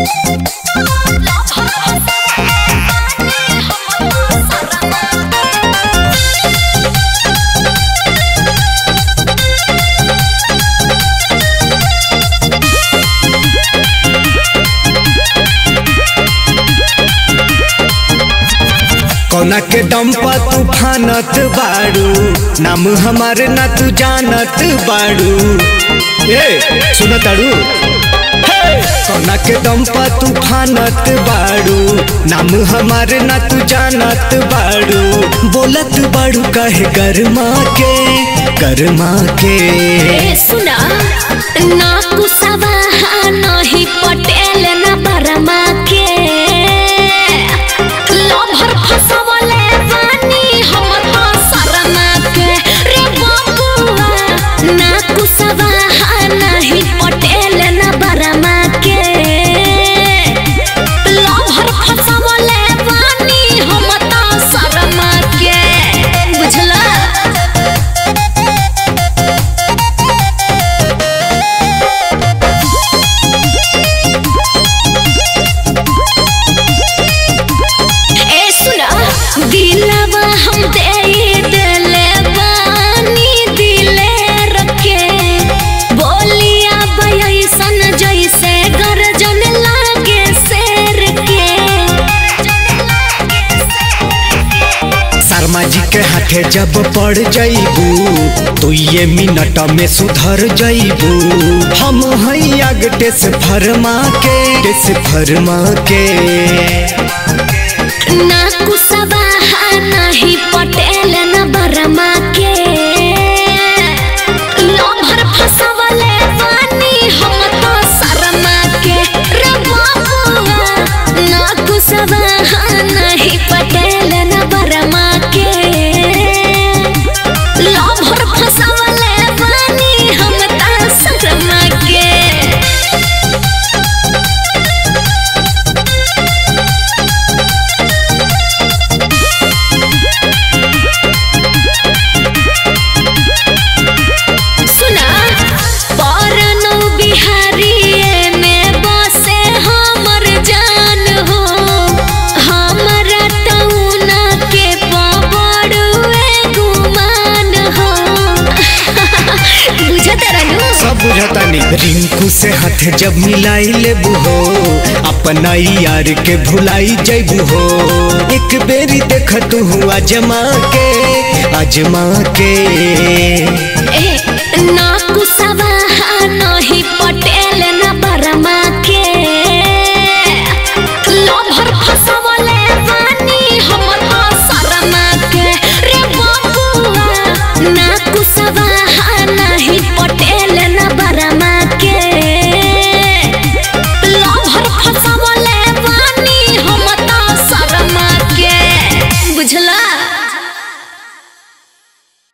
कौना के दम पर तू फानत बाड़ू नाम हमार ना तू जानत बाड़ू ए सुन ताड़ू कौना के दम पर तू फानत बाड़ू नाम हमार ना तू जानत बाड़ू बोलत बाड़ू कहे गरमा के गरमा के ए सुना ना कुसवा नहीं पटेल ना बरमा के लभर फसवले बानी हम तो शर्मा के रे बबुआ ना कुसवा नहीं पटेल ना बरमा के लभर फसवले बानी हम तो शर्मा के बुझला ए सुना दिलवा हम दे दिले बानी दिले रखे बोलिया बयसन जैसे गर्जन लागे शेर के शर्मा जी के हाथे जब पड़ जाइबू तो ये मिनट में सुधर जाइबू हम हई आगटे से फरमा के से फरमा के ना कुसबा नहीं पटेल न बरमा के लभर फसवले बानी हम तो शर्मा के रे बाबुआ ना कुसबा नहीं पटेल न बरमा के लभर फसवले बानी हम तो शर्मा के सुना परनो बिहारी में बसे हमर जान हो हमरा तौना के पबड़ुए गुमान हो बुझत रहनु सब बुझतानी रिंकू से हाथ जब मिलाई लेबू हो अपना यार के भुलाई जैबू हो एक बेरी देख तू हुआ जमा के अजमा के ए ना